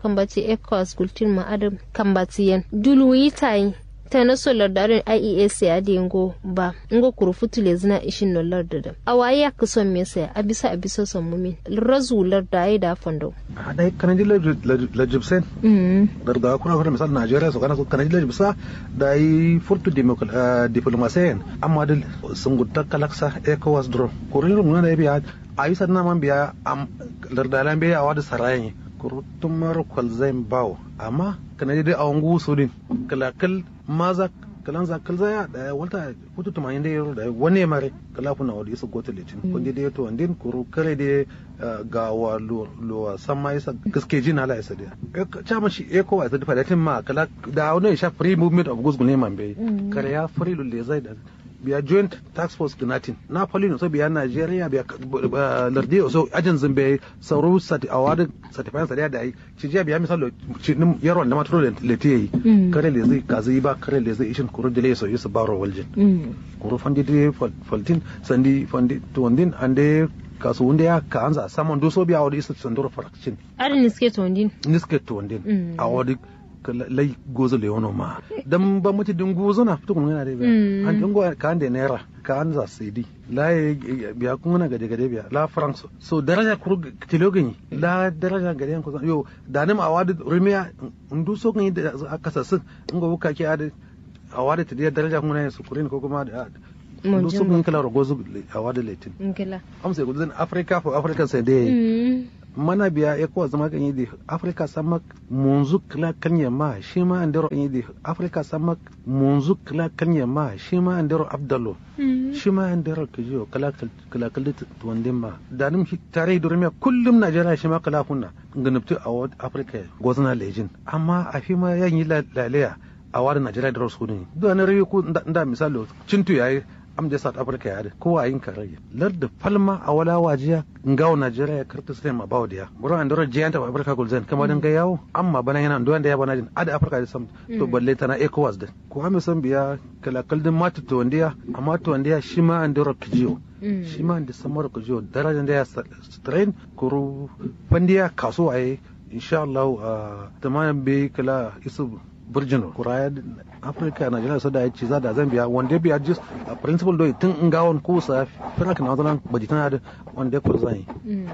kambati ecos gultin ma adam kambati yan dulu yitai ta na solar darin IES ya da ngo ba ngo kuru futule zina ishin no lar da a waye ya kuson me sai a bisa a bisa son mumin razu lar da ai da fondo a dai kana ji la jibsen dar da kuna fara misal Najeriya so kana so kana ji la jibsa da yi furtu diplomasiyan amma dal sun gutta kalaksa ECOWAS drone kurin mun na biya ayi sannan man biya am lar da lan biya wada sarayin kurutun mara kwalzain bawo amma kana dai a wangu sudin kalakal maza kalan za kal zaya da walta putu tuma inde yoro da wani mare kala kuna wadi su gote litin kundi dai to andin kuru kare dai ga wa lo sama isa gaske jin ala isa dia cha ma shi eko wa da fadatin ma kala da wani sha free movement of goods ne man bai kare ya free lulle zai da biya joint tax force gnatin na polino so biya nigeria biya lardi so ajin zimbe sauro sati award certified sariya da ai ci jiya biya misalo ci nim yaron da matro le tiyi kare le zai kazi ba kare le zai ishin kuru dile so yusu baro waljin kuru fandi de faltin sandi fandi to wandin ande kasu wanda ya ka anza saman doso biya wadi isa sandoro fraction adin niske to wandin niske to wandin a wadi lai gozo le wono ma dan ba muti din gozo na fito kun yana da biya an dingo ka ande naira ka an za sidi la biya kun na gade gade biya la france so daraja kuru tilo gani la daraja gade ko yo da nim awadi rumiya ndu so gani da aka sasu ngo buka ke ade awadi ta daraja kun na su kurin ko kuma da ndu so gani kala rogozo awadi letin ngila am sai gudun africa for africa sai dai mana biya ya kowa zama kan yi da afirka sama munzu kila kan yamma shi ma an daro yi da afirka sama munzu kila kan yamma shi ma an daro abdallo shi ma an daro ka jiyo kala kala tuwandin ma da nim tare da rumiya kullum najeriya shi ma kala kunna ganabtu a afirka gwazna lejin amma a fi ma yan yi lalaya a wani najeriya da rasu ne duk wani rayu ko da misali cintu yayi am da south africa ya ko a yin karage lar da palma a wala wajiya ngawo nigeria ya karta sai ma bawo dia gura an dora giant of africa gulzen kama dan ga yawo amma bana yana ndo wanda ya bana jin ada africa da sam to balle tana ecowas da ko ame san biya kala kaldin mata to wandiya amma to wandiya shi ma an dora kijiyo shi ma da samar kijiyo darajan da ya strain kuru fandiya kaso ayi insha Allah tamayan be kala isu burjino kuraya afirka nigeria so da ya ci da zambia wanda biya jis a principal do tun in gawon ko sa fira kana zalan baji tana da wanda ya kurzai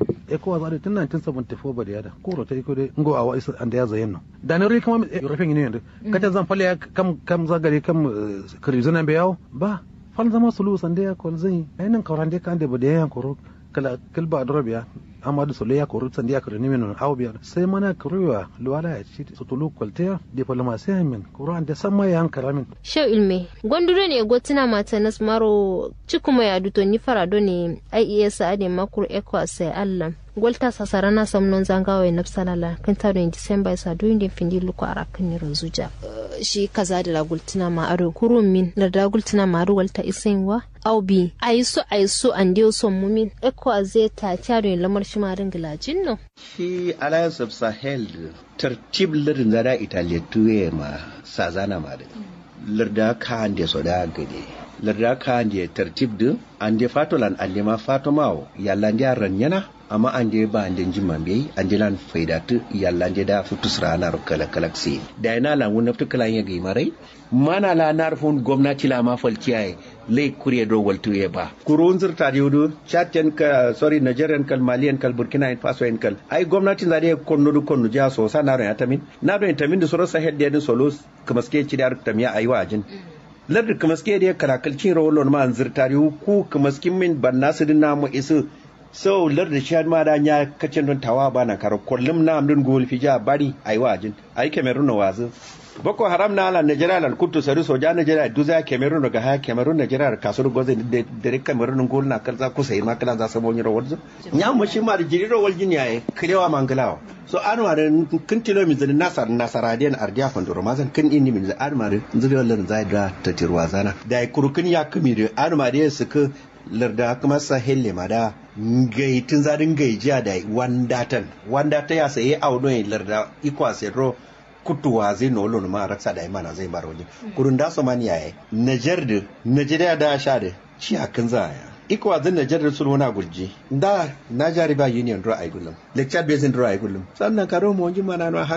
e ko za da tun 1974 ba da yada ko rota ko dai ngo awa isa anda ya zayen no da ne ri kuma european union kata zan falle kam kam zagare kam krizuna be yawo ba fal zama sulu sande ya ko zai ainin kaurande kan da ba da yan koro kala kilba dorobiya amadu sole ya koru sandi ya kuru nimin aw biya sai mana kuruwa luwala ya ci su tulu kwaltiya diplomasiya min kuru an da san ma ya hankara min shau ilme gondure ne gotina mata nas maro cikuma ya duto ni farado ne IES ade makur eko sai Allah golta sasara na samnon zangawa na salala kan taro in December sa do indin findi luko arakin ni rozuja shi kaza da gultina ma aro kurun min da da gultina ma aro walta isinwa au bi aiso aiso an dio son mumin eko azeta taro lamar shi ma ringila jinno shi alliance of sahel tartib lirin zara italiya tuye ma sazana ma da lirda ka ande so da gade lirda ka ande tartib din ande fatolan ande ma fatomawo yalla ande ranyana amma ande ba ande jimman bai ande lan faidatu yalla ande da futus rana kala kalaksi da ina lan wona futu kala yage marai mana la narfun gwamnati la ma falciyaye lay kuriye do waltu ye ba kurun zirta yudu chatten ka sorry nigerian kal malian kal burkina faso en kal ay gwamnati zade konno du konno ja so sa naro tamin na do tamin da soro sahel de solos kamaske ci dar tamiya ayi wajin ladda kamaske de karakalcin rawolon ma zirta ku kamaskin min banna su dinna mu isu so larda shi ma da nya kacin don tawa bana karo kullum na amdun gol fija bari ayi wajin ayi kamerun na wazu boko haram na ala nigeria lan kutu sari soja nigeria duza cameroon daga ha cameroon nigeria kasur goze de de cameroon gol na kalza kusa yi makala za sabo ni rawal nya mu shi ma da jiri rawal jin yayi kirewa mangalawa so an ware kin tilo mi zani nasar nasaradiyan ardiya fandoro mazan kin inni min an mare zuri wallan zai da tatirwa zana da kurukin ya kumi da an mare su ka larda kuma sahel ma da gaitin zadin gaijiya da wandatan wandata ya sayi auno larda ikwa sedro kutuwa zai no lon ma raksa da imana zai bar waje kurun da so man yaye najar da najeriya da sha da ci akan zaya iko wazin najar da sulhu na gurji da na jari ba union draw ai gullum lecture based draw ai gullum sannan karo mo ji mana no